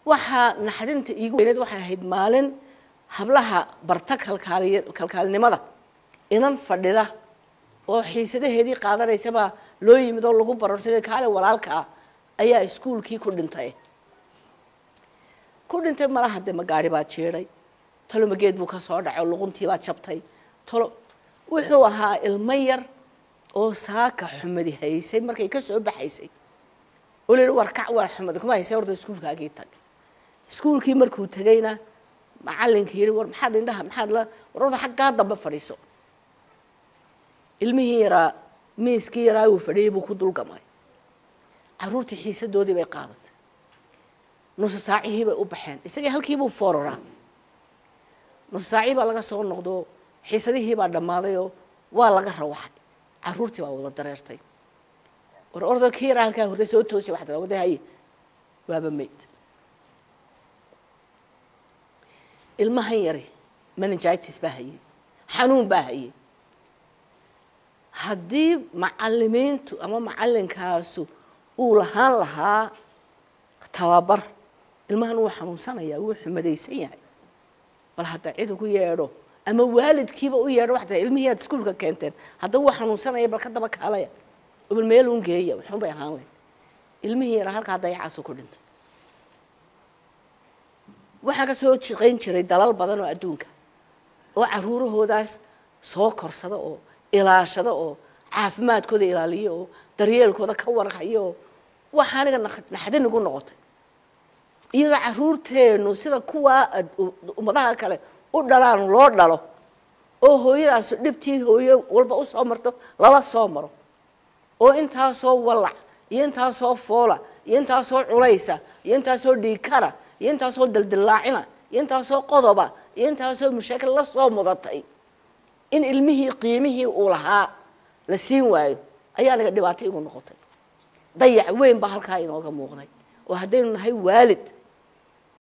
waxaa naxdinta iigu weyneed waxay ahayd maalin hablaha barta kalkaaliy kalkaalinimada inan fadhida oo xiisadaheedii qaadanaysabaa loo yimid oo lagu barortay kaale walaalka ah ayaa iskuulkii ku dhintay ku dhintay malaha dee magaari baa jeeday talo mageed buu ka soo dhacay luquntii baa jabtay talo wuxuu ahaa ilmo yar oo saaka xumadi haysay markay ka soo baxaysay oo layihi war kac waa xumadi kuma haysay horta iskuulkaagii tag iskuulkii markuu tegayna macalinka yidhi war maxaad indhaha maxaad la war horta xaggaa dambe fadhiiso ilmihii yaraa miiskii yaraa uu fadhiyey buu ku dulgamay caruurtii xiisadoodii bay qaadatay nusu saacihii bay u baxeen isagii halkiibuu fooraraa nusu saacii baa laga soo noqdo xiisadihii baa dhammaadayoo waa laga rawaxay caruurtii baa wada dareertay war ordo kii yaraa halkaa hortay soo toosay waxaa tira wada haye waaba mayd ilmahan yari meningitis baa hayey xanuun baa hayey haddii macalimiintu ama macalinkaasu uu lahaan lahaa tababar ilmahan wuu xanuunsanayaa wuu xumadaysan yahay bal hadda cid ugu yeedho ama waalidkiiba u yeedho waxaa ilmihii aad iskuulka keenteen hadda wuu xanuunsanaya bal ka daba kaalaya bal meel un geeya waxun bay ahaan lahayd ilmihii yaraa halkaa dayacaasu ku dhintay waxaan ka soo shaqayn jiray dalal badan oo adduunka oo caruurahoodaas soo korsada oo ilaashada oo caafimaadkooda ilaaliya oo daryeelkooda ka warhayo oo waxa aniga naxdin igu noqotay iyadoo caruurteenu sida kuwaa ummadaha kale u dhalaan loo dhalo oo hooyadaasu dhibtii hooyo walba usoo marto lala soo maro oo intaasoo wallac iyo intaasoo foola iyo intaasoo culaysa iyo intaasoo dhiikara iyo intaasoo daldillaacina iyo intaasoo qodoba iyo intaasoo mashaakil la soo mudatay in ilmihii qiimihii uu lahaa la siin waayo ayaa naga dhibaato igu noqotay dayac weyn baa halkaa inooga muuqday oo haddaynu nahay waalid